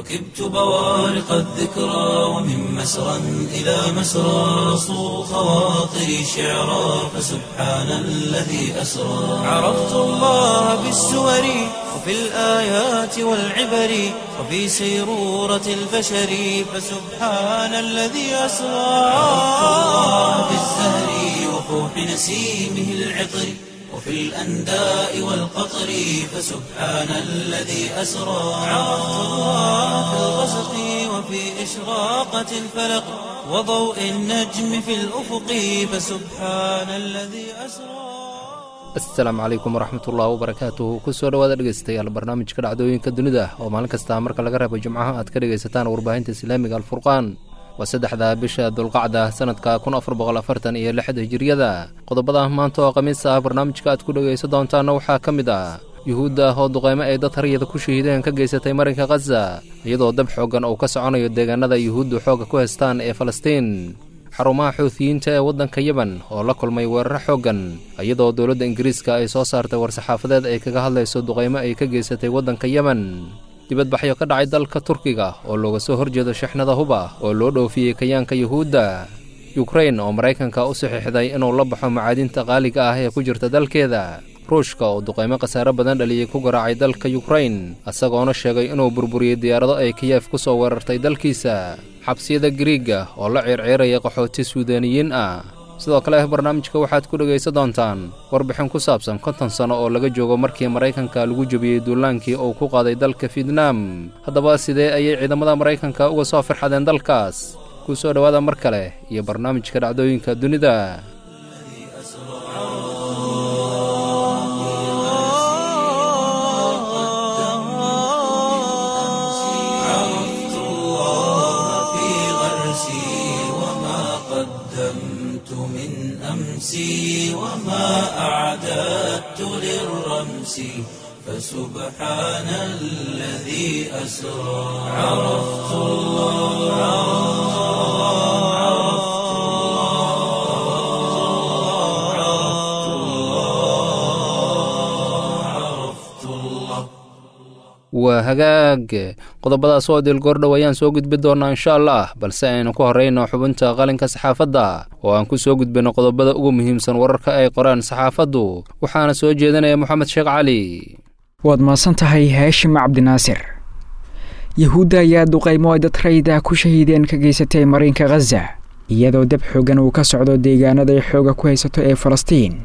ركبت بوارق الذكرى ومن مسرى إلى مسرى صو خواطري شعرا فسبحان الذي أسرى عرفت الله بالسور وفي الآيات والعبر وفي سيرورة البشر فسبحان الذي أسرى عرفت الله بالزهر وفوح نسيمه العطر وفي الأنداء والقطر فسبحان الذي أسرى عرفت الله في الغسق وفي إشراقة الفلق وضوء النجم في الأفق فسبحان الذي أسرى asalaamu calaykum waraxmatullahi wabarakaatuhu kusoo dhawaada dhegeystayaal barnaamijka dhacdooyinka dunida oo maalin kasta marka laga reebo jimcaha aad ka dhegaysataan warbaahinta islaamiga alfurqaan waa saddexda bisha dulqacda sanadka kun afar boqol afartan iyo lixda hijiriyada qodobada maanta oo khamiis ah barnaamijka aad ku dhegaysan doontaana waxaa ka mid ah yuhuudda oo duqeymo ay dad haryada ku shahiideen ka geysatay marinka khaza iyadoo dab xooggan uu ka soconayo deegaanada yuhuuddu xoogga ku haystaan ee falastiin xarumaha xuutiyiinta ee waddanka yemen oo la kulmay weeraro xooggan iyadoo dowladda ingiriiska ay soo saartay war-saxaafadeed ay kaga hadlayso duqaymo ay ka geysatay waddanka yemen dibadbaxyo ka dhacay dalka turkiga oo looga soo horjeedo shixnada huba oo loo dhoofiyey kayaanka yuhuudda yukrain oo maraykanka u saxiixday inuu la baxo macaadinta qaaliga ah ee ku jirta dalkeeda ruushka oo duqaymo khasaare badan dhaliyey ku garaacay dalka yukrain isagoona sheegay inuu burburiyey diyaarado ay kiyef ku soo weerartay dalkiisa xabsiyada gariiga oo la ciirciiraya qaxooti suudaaniyiin ah sidoo kale barnaamijka waxaad ku dhegaysan doontaan warbixin ku saabsan konton sano oo laga joogo markii maraykanka lagu jebiyey duulaankii uu ku qaaday dalka fietnaam haddaba sidee ayay ciidamada maraykanka uga soo firxadeen dalkaas ku soo dhowaada mar kale iyo barnaamijka dhacdooyinka dunida عرفت الله في غرسي وما قدمت من أمسي وما أعددت للرمس فسبحان الذي أسرى عرفت الله عرفت الله عرفت الله عرفت الله waa hagaag qodobadaas oo dilgoordhow ayaan soo gudbi doonnaa insha allah balse aynu ku horrayno xubinta qalinka saxaafadda oo aan ku soo gudbinno qodobada ugu muhiimsan wararka ay qoraan saxaafaddu waxaana soo jeedinaya moxamed sheekh cali waad mahadsan tahay haashim cabdinaasir yahuudda ayaa duqaymo ay dad rayda ku shahiideen ka geysatay marinka khaza iyadoo dab xoogan uu ka socdo deegaanada ay xooga ku haysato ee falastiin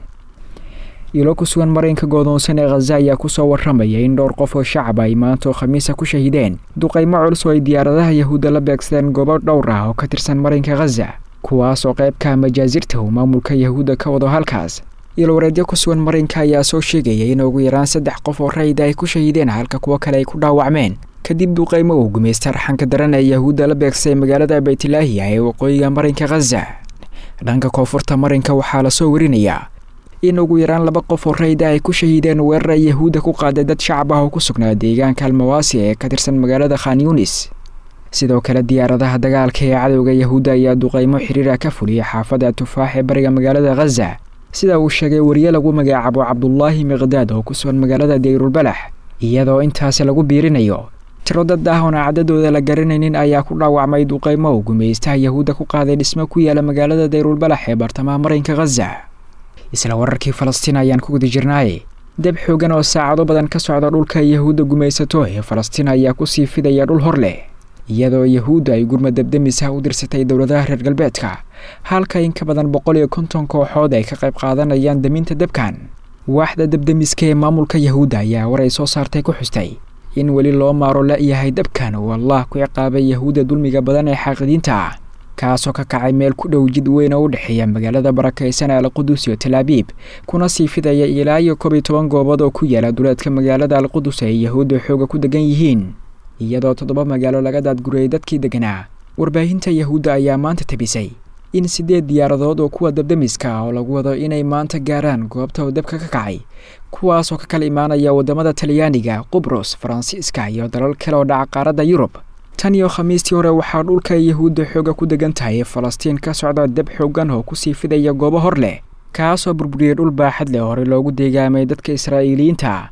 ilo ku sugan marinka goodoonsan ee khaza ayaa kusoo warramaya in dhowr qof oo shacab ay maantaoo khamiisa ku shahiideen duqaymo culus oo ay diyaaradaha yahuudda la beegsadeen goobo dhowr ah oo ka tirsan marinka khaza kuwaas oo qaybka majaasirta uu maamulka yahuudda ka wado halkaas ilowareedyo ku sugan marinka ayaa soo sheegaya in ugu yaraan saddex qof oo rayda ay ku shahiideen halka kuwo kale ay ku dhaawacmeen kadib duqaymo uu gumaysta raxanka daran ee yahuudda la beegsaday magaalada baytlaahiya ee waqooyiga marinka khaza dhanka koonfurta marinka waxaa lasoo warinayaa in ugu yaraan laba qof oo rayda ay ku shahiideen weerara yahuudda ku qaaday dad shacab ah oo ku sugnaa deegaanka almawaasi ee ka tirsan magaalada khan yunis sidoo kale diyaaradaha dagaalka ee cadowga yahuudda ayaa duqaymo xiriira ka fuliyay xaafadda tufaax ee bariga magaalada khaza sida uu sheegay wariye lagu magacaabo cabdulaahi miqdaad oo ku sugan magaalada dayrulbalax iyadoo intaasi lagu biirinayo tiro dad ah oona cadadooda la garanaynin ayaa ku dhaawacmay duqaymo uu gumaystaha yahuudda ku qaaday dhismo ku yaala magaalada dayrulbalax ee bartamaha marinka khaza isla wararkii falastiin ayaan ku guda jirnaaye dab xoogan oo saacado badan ka socda dhulka yahuudda gumaysato ee falastiin ayaa kusii fidaya dhul hor leh iyadoo yahuudda ay gurma debdemisaha u dirsatay dowladaha reer galbeedka halka in ka badan boqol iyo konton kooxood ay ka qayb qaadanayaan daminta debkan waaxda debdemiska ee maamulka yahuudda ayaa war ay soo saartay ku xustay in weli loo maaro la-yahay dabkan uu allah ku ciqaabay yahuudda dulmiga badan ee xaaqidiinta ah kaasoo ka kacay meel ku dhow jid weyn oo u dhexeeya magaalada barakaysan ee alqudus iyo talaabiib kuna sii fidaya ilaa iyo koob iyo toban goobood oo ku yaala duleedka magaalada alqudus ay yahuudda xooga ku degan yihiin iyadoo toddoba magaalo laga daadguriyey dadkii deganaa warbaahinta yahuudda ayaa maanta tabisay in siddeed diyaaradood oo kuwa dabdemiska ah oo lagu wado inay maanta gaaraan goobta uu dabka ka kacay kuwaasoo ka kala imaanaya waddamada talyaaniga qubrus faransiiska iyo dalal kale oo dhaca qaaradda yurub tan iyo khamiistii hore waxaa dhulka yahuudda xooga ku degan tahay ee falastiin ka socda dab xoogan oo kusii fidaya goobo hor leh kaasoo burburiyey dhul baaxad leh hore loogu deegaamay dadka israa'iiliyiinta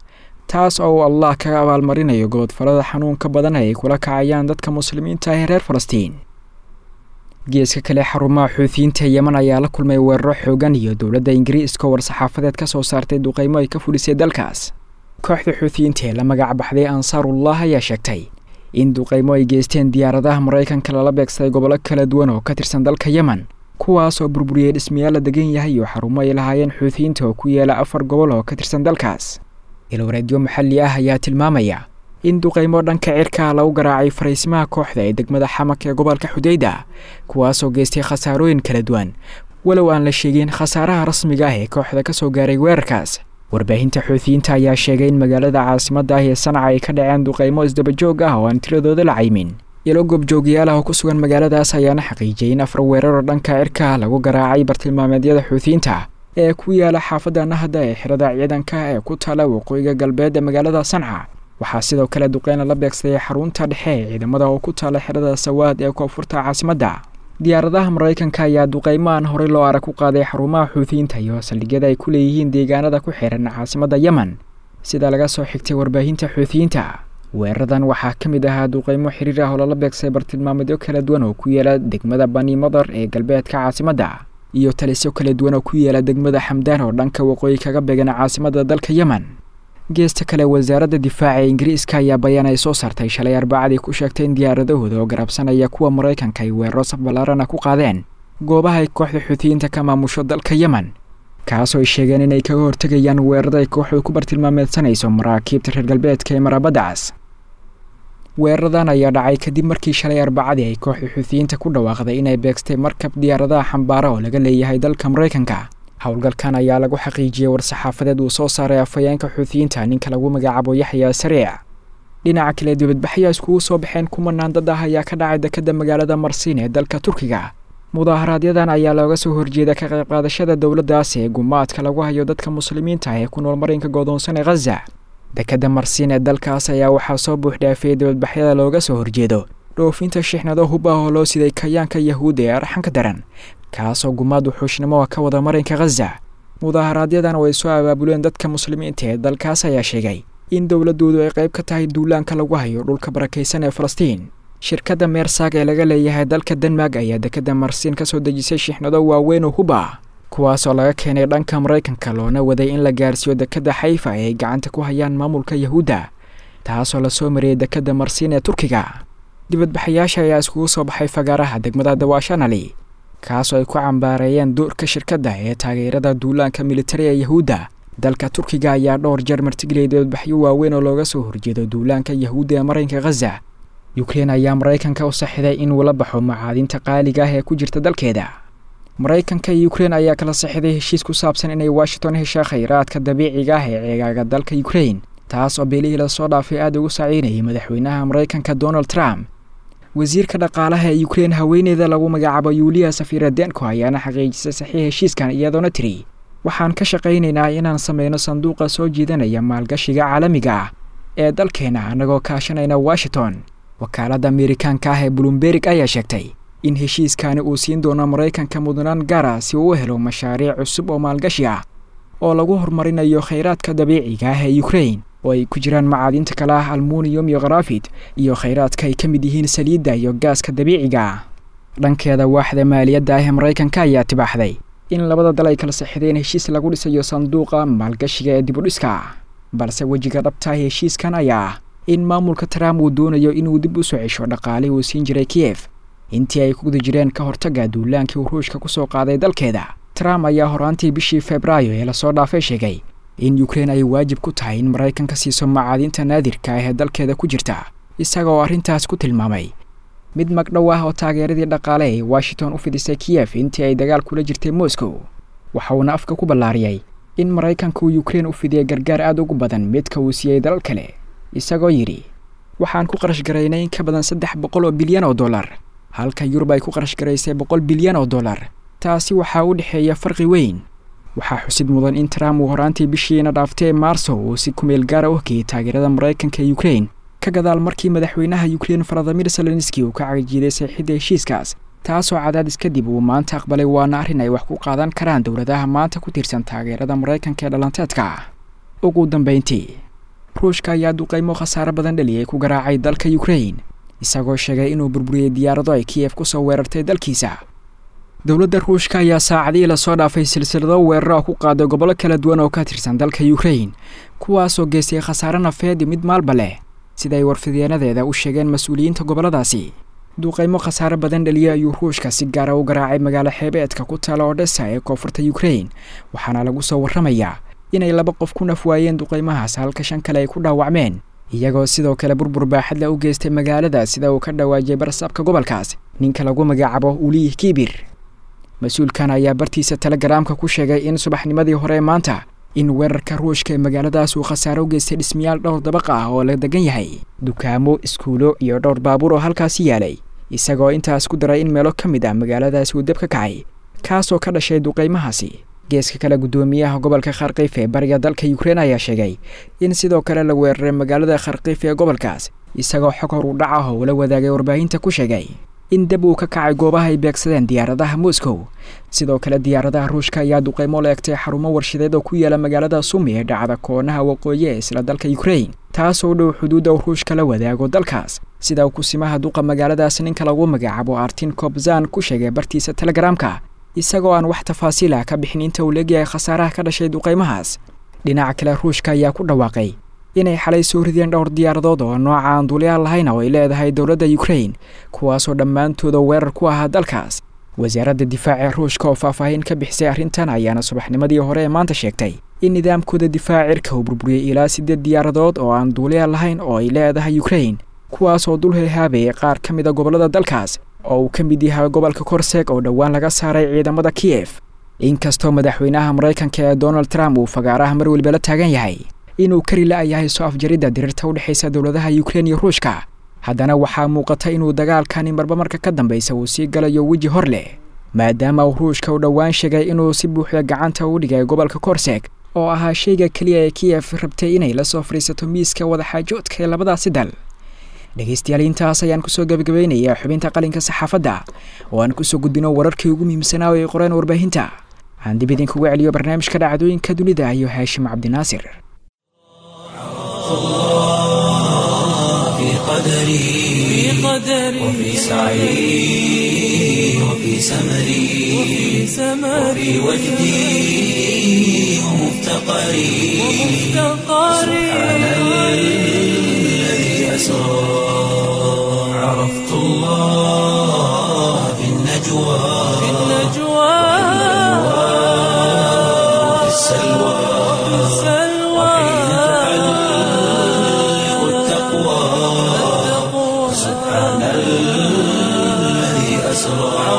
taas oo uu allah kaga abaalmarinayo goodfalada xanuunka badan ay kula kacayaan dadka muslimiinta ee reer falastiin geeska kale xarumaha xuutiyiinta yeman ayaa la kulmay weeraro xoogan iyo dowladda ingiriiska oo war-saxaafadeed ka soo saartay duqeymo ay ka fulisay dalkaas kooxda xuutiyiinta ee la magac baxday ansaarullah ayaa sheegtay in duqeymo ay geysteen diyaaradaha maraykanka lala beegsaday gobollo kala duwan oo ka tirsan dalka yemen kuwaas oo burburiyey dhismayaal la degan yahay iyo xarumo ay lahaayeen xuutiyiinta oo ku yaala afar gobol oo ka tirsan dalkaas ilwareedyo maxalli ah ayaa tilmaamaya in duqeymo dhanka cirkaa lagu garaacay fariisimaha kooxda ee degmada xamak ee gobolka xudeyda kuwaasoo geystay khasaarooyin kala duwan walow aan la sheegin khasaaraha rasmiga ah ee kooxda ka soo gaaray weerarkaas warbaahinta xuutiyiinta ayaa sheegay in magaalada caasimadda ah ee sanca ay ka dhaceen duqeymo isdabajoog ah oo aan tiradooda la caymin ilo goobjoogyaal ah oo ku sugan magaaladaas ayaana xaqiijiyay in afar weeraroo dhanka cirka lagu garaacay bartilmaameedyada xuutiyiinta ee ku yaala xaafadda nahda ee xirada ciidanka ee ku taala waqooyiga galbeed ee magaalada sanca waxaa sidoo kale duqeyna la beegsaday xarunta dhexe ee ciidamada oo ku taala xirada sawaad ee koonfurta caasimadda diyaaradaha maraykanka ayaa duqeymo aan horey loo arag ku qaaday xarumaha xuutiyiinta iyo saldhigyada ay ku leeyihiin deegaanada ku xiran caasimadda yemen sida laga soo xigtay warbaahinta xuutiyiinta weeraradan waxaa ka mid ahaa duqeymo xiriir ah oo lala beegsaday bartilmaameedyo kala duwan oo ku yaala degmada bani madar ee galbeedka caasimadda iyo talisyo kala duwan oo ku yaala degmada xamdaan oo dhanka waqooyi kaga beegan caasimadda dalka yemen geesta kale wasaaradda difaaca ee ingiriiska ayaa bayaan ay soo saartay shalay arbacadii ku sheegtay in diyaaradahooda oo garabsanaya kuwa maraykanka ay weeraro saf ballaarana ku qaadeen goobaha ay kooxda xuutiyiinta ka maamusho dalka yemen kaasoo ay sheegeen inay kaga hortegayaan weerarada ay kooxdu ku bartilmaameedsanayso maraakiibta reer galbeedka ee maraabaddacaas weeraradan ayaa dhacay kadib markii shalay arbacadii ay kooxda xuutiyiinta ku dhawaaqday inay beegstay markab diyaaradaha xambaara oo laga leeyahay dalka maraykanka howlgalkan ayaa lagu xaqiijiyey war-saxaafadeed uu soo saaray afhayeenka xuutiyiinta ninka lagu magacaabo yaxya sariic dhinaca kale dibadbaxyaa iskugu soo baxeen kumanaan dad ah ayaa ka dhacay dekadda magaalada marsiin ee dalka turkiga mudaaharaaadyadan ayaa looga soo horjeeda ka qayb qaadashada dowladdaas ee gumaadka lagu hayo dadka muslimiinta ee ku nool marinka goodoonsan ee khaza dekadda marsiin ee dalkaas ayaa waxaa soo buuxdhaafiyey dibadbaxyada looga soo horjeedo dhoofinta shixnado hub ah oo loo siday kayaanka yahuudda ee arxanka daran kaasoo gumaad wuxuushnimo ka wada marinka khaza mudaaharaaadyadan oo ay soo abaabuleen dadka muslimiinta ee dalkaas ayaa sheegay in dowladoodu ay qayb ka tahay duulaanka lagu hayo dhulka barakaysan ee falastiin shirkadda meersaag ee laga leeyahay dalka denmark ayaa dekadda marsiin ka soo dejisay shixnado waaweyn oo hub ah kuwaasoo laga keenay dhanka maraykanka loona waday in la gaarsiiyo dekadda xayfa ee ay gacanta ku hayaan maamulka yahuudda taasoo lasoo mariyey dekadda marsiin ee turkiga dibadbaxayaasha ayaa iskugu soo baxay fagaaraha degmada dawaashanali kaasoo ay ku cambaareeyeen duurka shirkadda ee taageerada duulaanka militari ee yahuudda dalka turkiga ayaa dhowr jeer martigeliyay dibadbaxyo waaweyn oo looga soo horjeedo duulaanka yahuudda ee marinka khaza yukrein ayaa maraykanka u saxiday in uu la baxo macaadinta qaaliga ah ee ku jirta dalkeeda maraykanka iyo yukrein ayaa kala saxiday heshiis ku saabsan inay washington heshaa khayraadka dabiiciga ah ee ceegaaga dalka yukrein taas oo beelihii lasoo dhaafay aada ugu saciynayay madaxweynaha maraykanka donald trump wasiirka dhaqaalaha ee yukrein haweeneyda lagu magacaabo yuuliya safiradenko ayaana xaqiijisay saxiix heshiiskan iyadoona tiri waxaan ka shaqaynaynaa inaan sameyno sanduuqa soo jiidanaya maalgashiga caalamiga ah ee dalkeena annagoo kaashanayna washington wakaaladda amerikaanka ah ee bloomberg ayaa sheegtay in heshiiskani uu siin doono maraykanka mudnaan gaara si uu u helo mashaariic cusub oo maalgashi ah oo lagu horumarinayo khayraadka dabiiciga ah ee yukrein oo ay ku jiraan macaadinta kale ah almuniyum iyo kharafid iyo khayraadka ay ka mid yihiin saliidda iyo gaaska dabiiciga ah dhankeeda waaxda maaliyadda ah ee maraykanka ayaa tibaaxday in labada dal ay kala sixideen heshiis lagu dhisayo sanduuqa maalgashiga ee dibudhiska balse wejiga dhabta heshiiskan ayaa ah in maamulka trump uu doonayo inuu dib u soo cesho dhaqaalihii uu siin jiray kiyef intii ay ku guda jireen ka hortagga duulaankii uu ruushka ku soo qaaday dalkeeda trump ayaa horaantii bishii febraayo ee lasoo dhaafay sheegay in yukrein ay waajib ku tahay in maraykanka siiso macaadinta naadirka ah ee dalkeeda ku jirta isaga oo arrintaas ku tilmaamay mid magdhow ah oo taageeradii dhaqaale ee washington u fidisay kiyef intii ay dagaal kula jirtay moscow waxa uuna afka ku ballaariyey in maraykanka uu yukrein u fidiyay gargaar aada ugu badan midka uu siiyey dalal kale isagoo yidhi waxaan ku qarash garaynay in ka badan saddex boqol oo bilyan oo dollar halka yurub ay ku qarash garaysay boqol bilyan oo dollar taasi waxaa u dhexeeya farqi weyn waxaa xusid mudan in trump uu horaantii bishiina dhaaftay maarso uu si kumeel gaara u hokiyey taageerada maraykanka ee yukrein ka gadaal markii madaxweynaha yukrein faradimir selenski uu ka cagijiiday saxiixidda heshiiskaas taasoo cadaadis kadib uu maanta aqbalay waana arrin ay wax ku qaadan karaan dowladaha maanta ku tiirsan taageerada maraykanka ee dhalanteedka ugu dambeyntii ruushka ayaa duqaymo khasaaro badan dhaliyay ku garaacay dalka yukrain isagoo sheegay inuu burburiyey diyaarado ay kiyef ku soo weerartay dalkiisa dowladda ruushka ayaa saacadihii lasoo dhaafay silsilado weerar oo ku qaaday gobollo kala duwan oo ka tirsan dalka yukrain kuwaasoo geystay khasaare nafeed mid maalba leh sida ay warfideenadeeda u sheegeen mas-uuliyiinta gobolladaasi duqaymo khasaare badan dhaliyay ayuu ruushka si gaara u garaacay magaalo xeebeedka ku taala odhesa ee koonfurta yukrain waxaana lagu soo warramayaa inay laba qof ku naf waayeen duqaymahaas halka shan kale ay ku dhaawacmeen iyagoo sidoo kale burbur baaxadle u geystay magaalada sida uu ka dhawaajiyay barsaabka gobolkaas ninka lagu magacaabo uliyih kibir mas-uulkan ayaa bartiisa telegaraamka ku sheegay in subaxnimadii hore maanta in weerarka ruushka ee magaaladaas uu khasaaro u geystay dhismayaal dhowr dabaqa ah oo la degan yahay dukaamo iskuulo iyo dhowr baabuur oo halkaasi yaalay isagoo intaas ku daray in meelo ka mid ah magaaladaasi uu deb ka kacay kaasoo ka dhashay duqaymahaasi geeska kale guddoomiyaha gobolka kharkiif ee bariga dalka yukrain ayaa sheegay in sidoo kale la weeraray magaalada kharkiif ee gobolkaas isagoo xog hor u dhac ah oo ula wadaagay warbaahinta ku sheegay in deb uu ka kacay goobaha ay beegsadeen diyaaradaha moscow sidoo kale diyaaradaha ruushka ayaa duqaymo la egtay xarumo warshadeed oo ku yaala magaalada sumi ee dhacda koonaha waqooyi ee isla dalka yukrain taasoo dhow xuduudda uu ruushka la wadaago dalkaas sida uu kusimaha duqa magaaladaas ninka lagu magacaabo artin kobzan ku sheegay bartiisa telegaraamka isagoo aan wax tafaasiil ah ka bixin inta uu leegyahay khasaaraha ka dhashay duqaymahaas dhinaca kale ruushka ayaa ku dhawaaqay inay xalay soo rideen dhowr diyaaradood oo nooca aan duuliyaal lahayn oo ay leedahay dowladda yukrain kuwaasoo dhammaantooda weerar ku ahaa dalkaas wasaaradda difaaca ruushka oo faahfaahin ka bixisay arrintan ayaana subaxnimadii hore ee maanta sheegtay in nidaamkooda difaaca cirka uu burburiyey ilaa siddeed diyaaradood oo aan duuliyaal lahayn oo ay leedahay yukrain kuwaasoo dul hilhaabayay qaar ka mid a gobollada dalkaas oo uu ka mid yahay gobolka korseg oo dhowaan laga saaray ciidamada kiyef inkastoo madaxweynaha maraykanka ee donald trump uu fagaaraha mar weliba la taagan yahay inuu kari la-yahay soo afjaridda diriirta u dhexaysa dowladaha yukrain iyo ruushka haddana waxaa muuqata inuu dagaalkani marba marka ka dambaysa uu sii galayo weji hor leh maadaama uu ruushka u dhowaan sheegay inuu si buuxda gacanta u dhigay gobolka korseg oo ahaa shayga keliya ee kiyef rabtay inay la soo fadhiisato miiska wadaxaajoodka ee labadaasi dal dhegaystayaal intaas ayaan kusoo gabagabaynayaa xubinta qalinka saxaafadda oo aan kusoo gudbino wararkii ugu muhiimsanaa oo ay qoreen warbaahinta aan dib idinkugu celiyo barnaamijka dhacdooyinka dunida iyo haashim cabdinaasir في قدري وفي سعي وفي سمري وفي وجدي ومفتقري سبحان الذي أسرى عرفت الله في النجوى وفي السلوى وحين تعلق التقوى سبحان الذي أسرى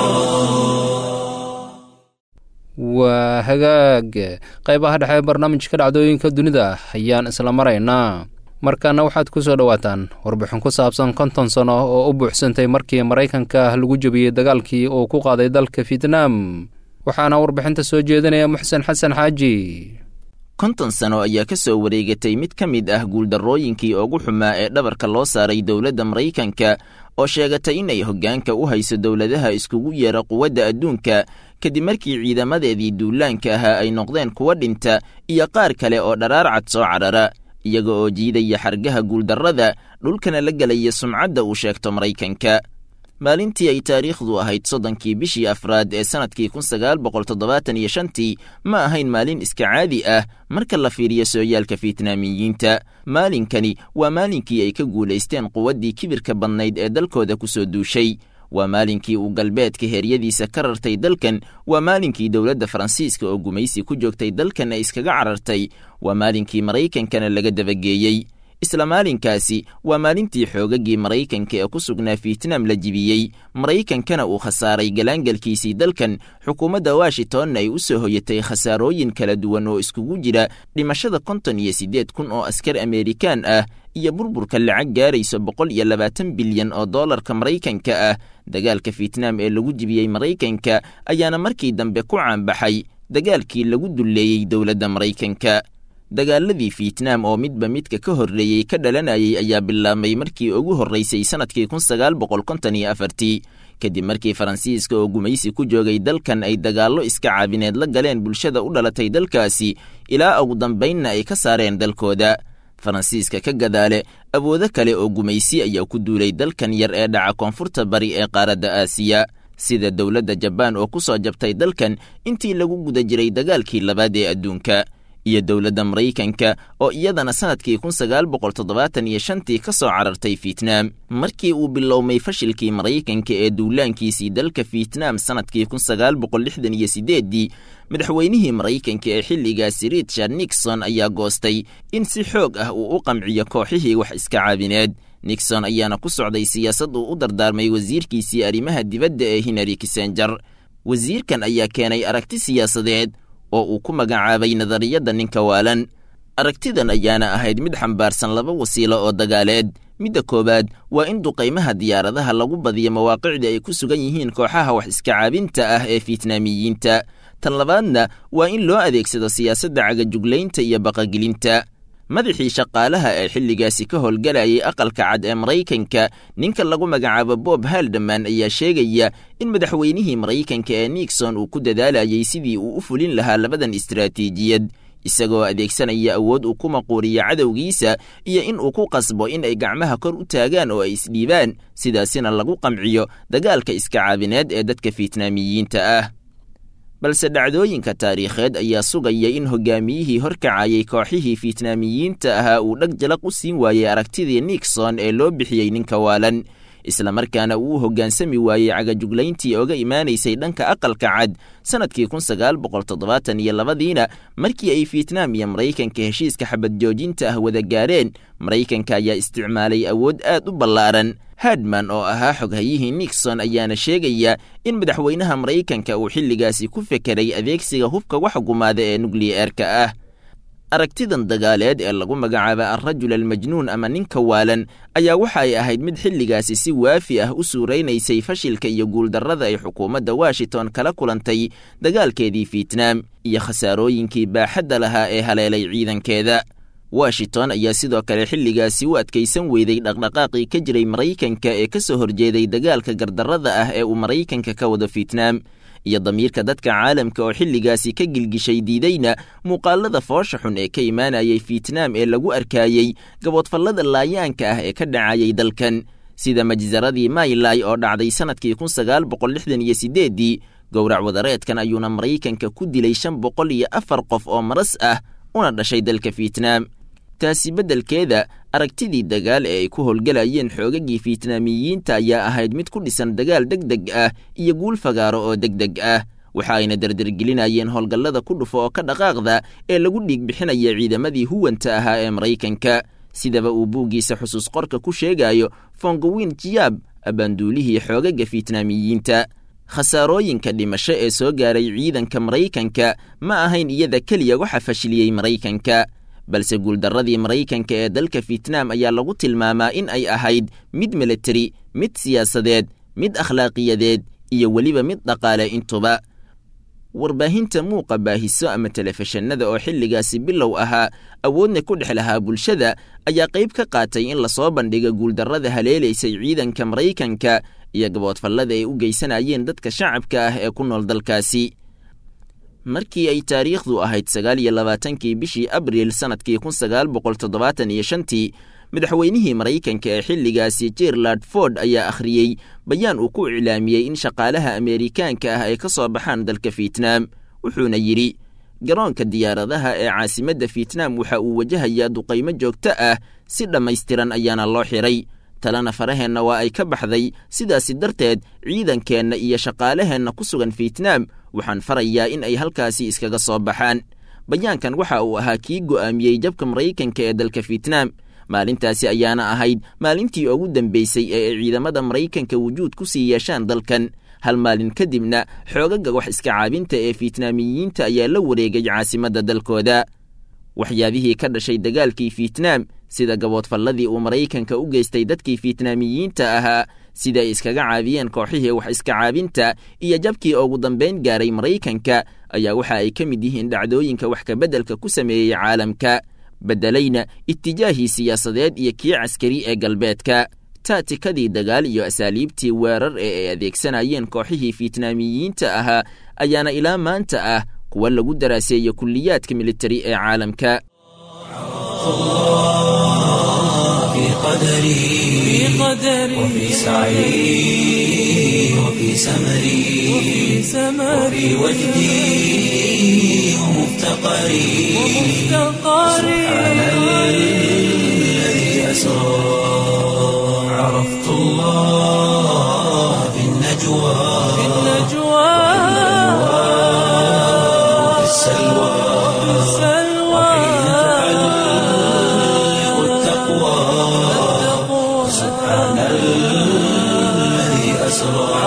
waa hagaag qaybaha dhexe ee barnaamijka dhacdooyinka dunida ayaan isla maraynaa markaana waxaad ku soo dhowaataan warbixin ku saabsan konton sano oo u buuxsantay markii maraykanka lagu jebiyey dagaalkii uu ku qaaday dalka fietnaam waxaana warbixinta soo jeedinaya muxsen xasan xaaji konton sano ayaa ka soo wareegatay mid ka mid ah guuldarrooyinkii ugu xumaa ee dhabarka loo saaray dowladda maraykanka oo sheegatay inay hoggaanka u hayso dowladaha iskugu yeera quwadda adduunka kadib markii ciidamadeedii duulaanka ahaa ay noqdeen kuwa dhinta iyo qaar kale oo dharaar cad soo carara iyaga oo jiidaya xargaha guuldarrada dhulkana la gelaya sumcadda uu sheegto maraykanka maalintii ay taariikhdu ahayd soddonkii bishii afraad ee sannadkii kun sagaal boqol toddobaatan iyo shantii ma ahayn maalin iska caadi ah marka la fiiriyo sooyaalka fietnaamiyiinta maalinkani waa maalinkii ay ka guulaysteen quwaddii kibirka badnayd ee dalkooda ku soo duushay waa maalinkii uu galbeedka heeryadiisa ka rartay dalkan waa maalinkii dowladda faransiiska oo gumaysi ku joogtay dalkan ay iskaga carartay waa maalinkii maraykankana laga dabageeyey isla maalinkaasi waa maalintii xoogaggii maraykanka ee ku sugnaa fietnaam la jibiyey maraykankana uu khasaaray galaangalkiisii dalkan xukuumadda washingtonna ay u soo hoyatay khasaarooyin kala duwan oo iskugu jira dhimashada konton iyo siddeed kun oo askar ameerikaan ah iyo burburka lacag gaarayso boqol iyo labaatan bilyan oo dollarka maraykanka ah dagaalka fietnaam ee lagu jibiyey maraykanka ayaana markii dambe ku caanbaxay dagaalkii lagu dulleeyey dowladda maraykanka dagaaladii fietnaam oo midba midka ka horreeyey ka dhalanayay ayaa bilaabmay markii ugu horraysay sannadkii kun sagaal boqol konton iyo afartii kadib markii faransiiska oo gumaysi ku joogay dalkan ay dagaallo iska caabineed la galeen bulshada u dhalatay dalkaasi ilaa ugu dambaynna ay ka saareen dalkooda faransiiska ka gadaale awoodo kale oo gumaysi ayaa ku duulay dalkan yar ee dhaca koonfurta bari ee qaaradda aasiya sida dowladda jabaan oo ku soo jabtay dalkan intii lagu guda jiray dagaalkii labaad ee adduunka iyo dowladda maraykanka oo iyadana sannadkii kun sagaal boqol toddobaatan iyo shantii ka soo carartay fietnaam markii uu bilowmay fashilkii maraykanka ee duulaankiisii dalka fietnaam sannadkii kun sagaal boqol lixdan iyo sideeddii madaxweynihii maraykanka ee xilligaasi richard nixon ayaa goostay in si xoog ah uu u qamciyo kooxihii wax iska caabineed nixon ayaana ku socday siyaasad uu u dardaarmay wasiirkiisii arrimaha dibadda ee hinary kissenger wasiirkan ayaa keenay aragti siyaasadeed oo uu ku magacaabay nadariyadda ninka waalan aragtidan ayaana ahayd mid xambaarsan laba wasiilo oo dagaaleed midda koowaad waa in duqaymaha diyaaradaha lagu badiyo mawaaqicda ay ku sugan yihiin kooxaha wax iska caabinta ah ee fietnaamiyiinta tan labaadna waa in loo adeegsado siyaasadda cagajuglaynta iyo baqagelinta madaxii shaqaalaha ee xilligaasi ka howlgalayay aqalka cad ee maraykanka ninka lagu magacaabo bob haldaman ayaa sheegaya in madaxweynihii maraykanka ee nixon uu ku dadaalayay sidii uu u fulin lahaa labadan istaraatiijiyad isagoo adeegsanaya awood uu ku maquuriyo cadowgiisa iyo in uu ku qasbo in ay gacmaha kor u taagaan oo ay isdhiibaan sidaasina lagu qamciyo dagaalka iska caabineed ee dadka fietnaamiyiinta ah balse dhacdooyinka taariikheed ayaa sugaya in hogaamiyihii horkacayay kooxihii fietnaamiyiinta ahaa uu dhag jalaq u siin waayey aragtidii nixon ee loo bixiyey ninka waalan islamarkaana uu hoggaansami waayey cagajuglayntii oga imaanaysay dhanka aqalka cad sannadkii kun sagaal boqol toddobaatan iyo labadiina markii ay fietnaam iyo maraykanka heshiiska xabad joojinta ah wada gaareen maraykanka ayaa isticmaalay awood aad u ballaaran hadman oo ahaa xoghayihii nixon ayaana sheegaya in madaxweynaha maraykanka uu xilligaasi ku fekeray adeegsiga hubka wax gumaada ee nukliyeerka ah aragtidan dagaaleed ee lagu magacaaba alrajul almajnuun ama ninka waalan ayaa waxa ay ahayd mid xilligaasi si waafi ah u suuraynaysay fashilka iyo guuldarrada ay xukuumadda washington kala kulantay dagaalkeedii fietnaam iyo khasaarooyinkii baaxadda lahaa ee haleelay ciidankeeda washington ayaa sidoo kale xilligaasi u adkaysan weyday dhaqdhaqaaqii ka jiray maraykanka ee ka soo horjeeday dagaalka gardarrada ah ee uu maraykanka ka wado fietnaam iyo damiirka dadka caalamka oo xilligaasi ka gilgishay diidayna muuqaalada foosha xun ee ka imaanayay fietnaam ee lagu arkaayey gaboodfallada laayaanka ah ee ka dhacayay dalkan sida majsaradii maylay oo dhacday sannadkii kun sagaal boqol lixdan iyo sideeddii gowrac wadareedkan ayuuna maraykanka ku dilay shan boqol iyo afar qof oo maras ah una dhashay dalka fietnaam taasi beddelkeeda aragtidii dagaal ee ay ku howlgalayeen xoogagii fietnaamiyiinta ayaa ahayd mid ku dhisan dagaal deg deg ah iyo guul fagaaro oo deg deg ah waxa ayna derdergelinayeen howlgallada ku dhufo oo ka dhaqaaqda ee lagu dhiig bixinaya ciidamadii huwanta ahaa ee maraykanka sidaba uu buuggiisa xusuus qorka ku sheegayo fongowin jiyaab abaanduulihii xoogaga fietnaamiyiinta khasaarooyinka dhimasho ee soo gaaray ciidanka maraykanka ma ahayn iyada keliya waxa fashiliyey maraykanka balse guuldarradii maraykanka ee dalka fietnaam ayaa lagu tilmaamaa in ay ahayd mid militari mid siyaasadeed mid akhlaaqiyadeed iyo weliba mid dhaqaale intuba warbaahinta muuqa baahiso ama telefishinada oo xilligaasi bilow ahaa awoodna ku dhex lahaa bulshada ayaa qayb ka qaatay in lasoo bandhiga guuldarrada haleelaysay ciidanka maraykanka iyo gaboodfallada ay u geysanayeen dadka shacabka ah ee ku nool dalkaasi markii ay taariikhdu ahayd sagaal iyo labaatankii bishii abriil sannadkii kun sagaal boqol toddobaatan iyo shantii madaxweynihii maraykanka ee xilligaasi jerland ford ayaa akhriyey bayaan uu ku iclaamiyey in shaqaalaha ameerikaanka ah ay ka soo baxaan dalka fietnaam wuxuuna yidhi garoonka diyaaradaha ee caasimadda fietnaam waxa uu wajahayaa duqaymo joogto ah si dhammaystiran ayaana loo xidhay talena faraheenna waa ay ka baxday sidaasi darteed ciidankeenna iyo shaqaalaheenna ku sugan fietnaam waxaan farayaa in ay halkaasi iskaga soo baxaan bayaankan waxa uu ahaa kii go'aamiyey jabka maraykanka ee dalka fietnaam maalintaasi ayaana ahayd maalintii ugu dambeysay ee ay ciidamada maraykanka wujuud ku sii yeeshaan dalkan hal maalin kadibna xoogaga wax iska caabinta ee fietnaamiyiinta ayaa la wareegay caasimadda dalkooda waxyaabihii ka dhashay dagaalkii fietnaam sida gaboodfalladii uu maraykanka u geystay dadkii fietnaamiyiinta ahaa sida ay iskaga caabiyeen kooxihii wax iska caabinta iyo jabkii ugu dambayn gaaray maraykanka ayaa waxa ay ka mid yihiin dhacdooyinka wax kabeddelka ku sameeyey caalamka beddelayna itijaahii siyaasadeed iyo kii caskari ee galbeedka taatikadii dagaal iyo asaaliibtii weerar ee ay adeegsanayeen kooxihii fietnaamiyiinta ahaa ayaana ilaa maanta ah kuwa lagu daraaseeyo kulliyaadka militari ee caalamka قدري وفي سعي وفي سمري وفي وجدي ومفتقري سبحان الذي أسرى عرفت الله في النجوى وفي السلوى وحين تحلق التقوى سبحان الذي أسرى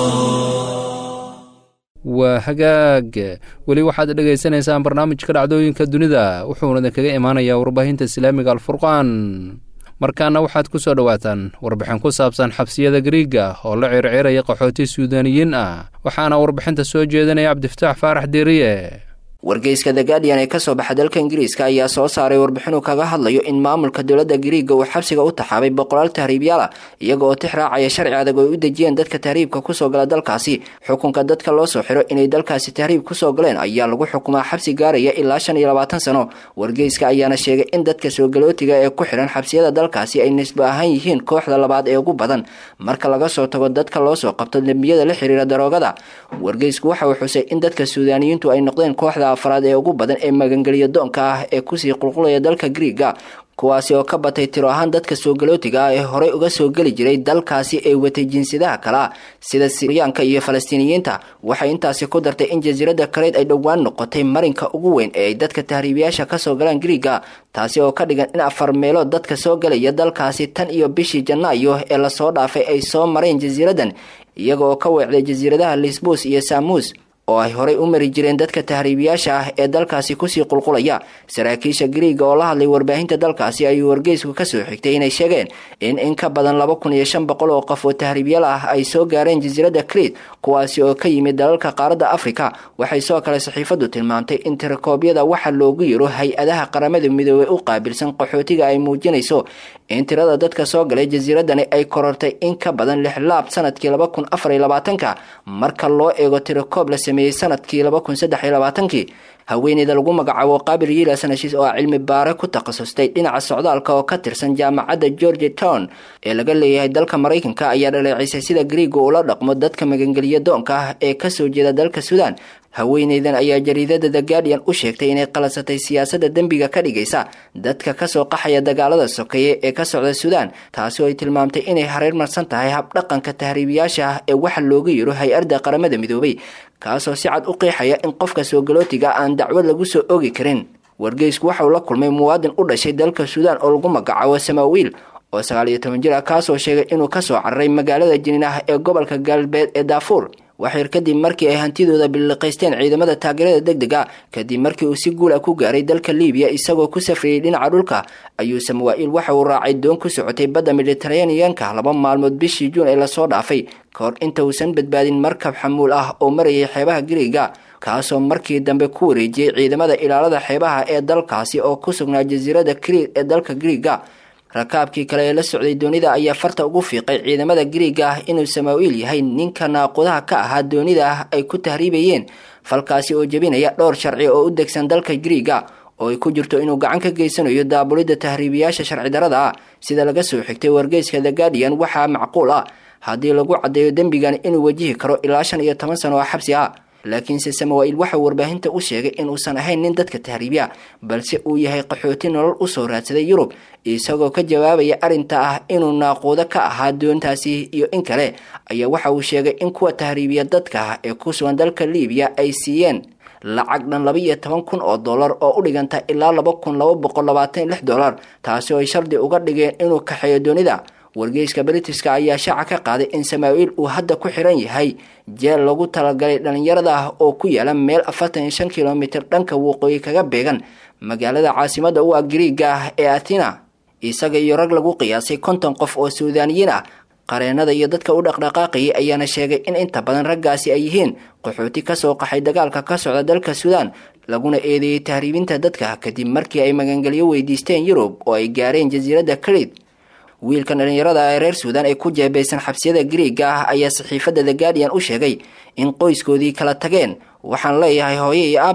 waa hagaag weli waxaad dhegaysanaysaan barnaamijka dhacdooyinka dunida wuxuuna kaga imaanayaa warbaahinta islaamiga alfurqaan markaana waxaad ku soo dhowaataan warbixin ku saabsan xabsiyada gariiga oo la circiraya qaxooti suudaaniyiin ah waxaana warbixinta soo jeedinaya cabdifataax faarax deeriye wargeyska the guardian ee kasoo baxa dalka ingiriiska ayaa soo saaray warbixinuu kaga hadlayo in maamulka dowladda gariiga uu xabsiga u taxaabay boqolaal tahriibyaal ah iyaga oo tix raacaya sharci adag oo ay u dejiyeen dadka tahriibka kusoo gala dalkaasi xukunka dadka loo soo xiro inay dalkaasi tahriib kusoo galeen ayaa lagu xukumaa xabsi gaaraya ilaa shan iyo labaatan sano wargeyska ayaana sheegay in dadka soogalootiga ee ku xihan xabsiyada dalkaasi ay nisbo ahaan yihiin kooxda labaad ee ugu badan marka laga soo tago dadka loo soo qabto dembiyada la xiriira daroogada wargeysku waxa uu xusay in dadka suudaaniyiintu ay noqdeen kooxda afraad ee ugu badan ee magangeliya doonka ah ee kusii qulqulaya dalka griiga kuwaasi oo ka batay tiro ahaan dadka soogalootiga ah ee horey uga soo geli jiray dalkaasi ee watay jinsiyadaha kalea sida siryaanka iyo falastiiniyiinta waxay intaasi ku dartay in jasiiradda kaleyd ay dhowaan noqotay marinka ugu weyn ee ay dadka tahriibiyaasha kasoo galaan griiga taasi oo ka dhigan in afar meelood dadka soo galaya dalkaasi tan iyo bishii janaayo ee lasoo dhaafay ay soo mareen jasiiradan iyaga oo ka weecday jasiiradaha lisbus iyo samuus oo ay horey u mari jireen dadka tahriibiyaasha ah ee dalkaasi kusii qulqulaya saraakiisha griiga oo la hadlay warbaahinta dalkaasi ayuu wargeysku kasoo xigtay inay sheegeen in in ka badan laba kun iyo shan boqol oo qof oo tahriibyaal ah ay soo gaareen jasiiradda kriit kuwaasi oo ka yimid dalalka qaaradda afrika waxay soo kale saxiifadu tilmaamtay in tirakoobyada waxa loogu yiro hay-adaha qaramada midoobey u qaabilsan qaxootiga ay muujinayso in tirada dadka soo galay jasiiradani ay korortay in ka badan lix laab sanadkii laba kun afar iyo labaatanka marka loo eego tirakoob la sameeyey sanadkii laba kun saddex iyo labaatankii haweeneyda lagu magacaabo qaabil yiila sanashiis oo ah cilmi baare ku takhasustay dhinaca socdaalka oo ka tirsan jaamacadda georgia town ee laga leeyahay dalka maraykanka ayaa dhaleecisay sida griiga ula dhaqmo dadka magangeliya doonka ah ee kasoo jeeda dalka suudaan haweeneydan ayaa jariidada the guardian u sheegtay inay qalasatay siyaasadda dembiga ka dhigaysa dadka kasoo qaxaya dagaalada sokeeye ee ka socda suudaan taasi oo ay tilmaamtay inay hareer marsan tahay habdhaqanka tahriibiyaasha ah ee waxa looga yiro hay-adda qaramada midoobay kaasoo si cad u qeexaya in qofka soogalootiga aan dacwad lagu soo oogi karin wargeysku waxa uu la kulmay muwaadin u dhashay dalka suudaan oo lagu magacaabo samaawiil oo sagaal iyo toban jir ah kaasoo sheegay inuu kasoo cararay magaalada jiniinah ee gobolka galbeed ee daafuur waxyar kadib markii ay hantidooda biliqaysteen ciidamada taageerada deg deg a kadib markii uu si guul ah ku gaaray dalka libiya isagoo ku safriyey dhinaca dhulka ayuu samawaa-il waxa uu raacay doon ku socotay badda mediteraneanka laba maalmood bishii juun ee lasoo dhaafay kahor inta uusan badbaadin markab xamuul ah oo marayay xeebaha griiga kaasoo markii dambe ku wareejiyey ciidamada ilaalada xeebaha ee dalkaasi oo ku sugnaa jasiirada kriit ee dalka griiga rakaabkii kale ee la socday doonida ayaa farta ugu fiiqay ciidamada griiga ah inuu samaawiil yahay ninka naaqudaha ka ahaa doonida ah ay ku tahriibayeen falkaasi oo jebinaya dhowr sharci oo u degsan dalka griiga oo ay ku jirto inuu gacan ka geysanayo daabulidda tahriibiyaasha sharci darada ah sida laga soo xigtay wargeyska the guardian waxaa macquul ah haddii lagu caddeeyo dembigan inuu wajihi karo ilaa shan iyo toban sano oo xabsi ah laakiinse samawaa-il waxauu warbaahinta u sheegay inuusan ahayn nin dadka tahriibya balse uu yahay qaxooti nolol usoo raadsaday yurub isagoo ka jawaabaya arrinta ah inuu naaquudo ka ahaa doontaasi iyo in kale ayaa waxa uu sheegay in kuwa tahriibiya dadka ee ku sugan dalka libiya ay siiyeen lacag dhan laba iyo toban kun oo dollar oo u dhiganta ilaa laba kun laba boqol labaatan iyo lix dollar taasi oo ay shardi uga dhigeen inuu kaxeeyo doonida wargeyska britiska ayaa shaaca ka qaaday in samaawiil uu hadda ku xiran yahay jeel lagu talagalay dhalinyarada ah oo ku yaala meel afartan iyo shan kilomitir dhanka waqooyi kaga beegan magaalada caasimada u ah griiga ah ee athena isaga iyo rag lagu qiyaasay konton qof oo suudaaniyiin ah qareenada iyo dadka u dhaqdhaqaaqayay ayaana sheegay in inta badan raggaasi ay yihiin qaxooti kasoo qaxay dagaalka ka socda dalka suudaan laguna eedeeyey tahriibinta dadka kadib markii ay magangelyo weydiisteen yurub oo ay gaareen jasiiradda karid wiilkan dhalinyarada ee reer suudaan ee ku jeebeysan xabsiyada griiga ah ayaa saxiifadda the guardian u sheegay in qoyskoodii kala tageen waxaan leeyahay hooye iyo aabe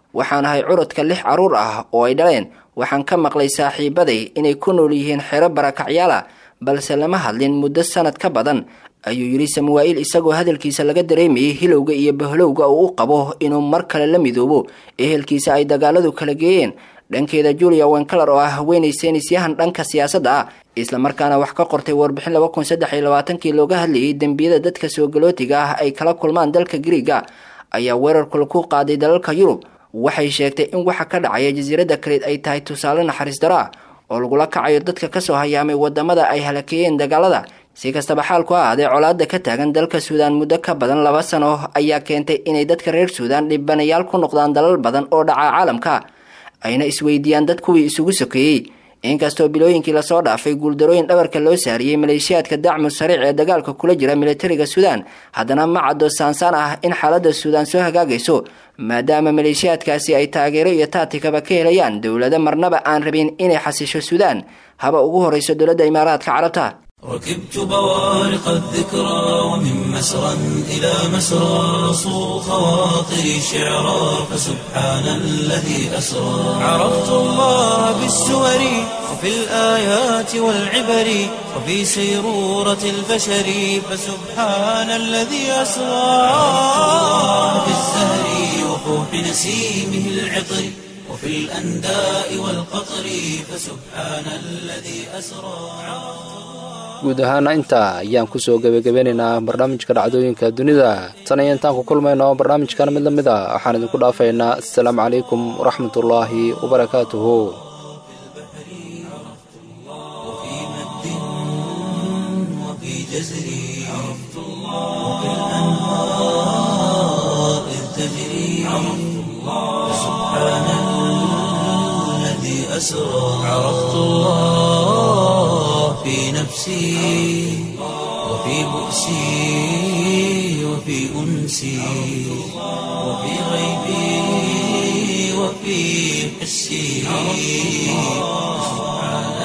waxaan ahay curudka lix carruur ah oo ay dhaleen waxaan ka maqlay saaxiibaday inay ku nool yihiin xero barakacyaala balse lama hadlin muddo sanad ka badan ayuu yidhi samuwaa'il isagoo hadalkiisa laga dareemayay hilowga iyo bahlowga uu u qabo inuu mar kale la midoobo ehelkiisa ay dagaaladu kala geeyeen dhankeeda julia wenkeler oo ah haweenay seenisyahan dhanka siyaasadda ah islamarkaana wax ka qortay warbixin laba kun saddex iyo labaatankii looga hadlayay dembiyada dadka soogalotiga ah ay kala kulmaan dalka griiga ayaa weerarkula ku qaaday dalalka yurub waxay sheegtay in waxa ka dhacaya jasiiradda kaleed ay tahay tusaale naxariis daro ah oo lagula kacayo dadka kasoo hayaamay wadamada ay halakeeyeen dagaalada si kastaba xaalku ha ahaadee colaada ka taagan dalka suudaan muddo ka badan laba sano ayaa keentay inay dadka reer suudaan dhibanayaal ku noqdaan dalal badan oo dhaca caalamka ayna isweydiiyaan dad kuwii isugu sokeeyey inkastoo bilooyinkii lasoo dhaafay guuldarooyin dhabarka loo saariyey maleeshiyaadka dacmu sariic ee dagaalka kula jira militariga suudaan haddana ma caddo saansaan ah in xaaladda suudaan soo hagaagayso maadaama maleeshiyaadkaasi ay taageero iyo taatikaba ka helayaan dowlado marnaba aan rabin inay xasisho suudaan haba ugu horeyso dowladda imaaraadka carabta ركبت بوارق الذكرى ومن مسرى إلى مسرى صو خواطري شعرا فسبحان الذي أسرى عرفت الله بالسور وفي الآيات والعبر وفي سيرورة البشر فسبحان الذي أسرى في الزهر وفوح نسيمه العطر وفي الأنداء والقطر فسبحان الذي أسرى guud ahaana intaa ayaan kusoo gebagabeynaynaa barnaamijka dhacdooyinka dunida tan iyo intaan ku kulmayno barnaamijkan mid la mid a waxaan idinku dhaafaynaa assalaamu calaykum waraxmatullaahi wabarakaatuhu عرفت الله في نفسي وفي بؤسي وفي أنسي وفي غيبي وفي حسي سبحان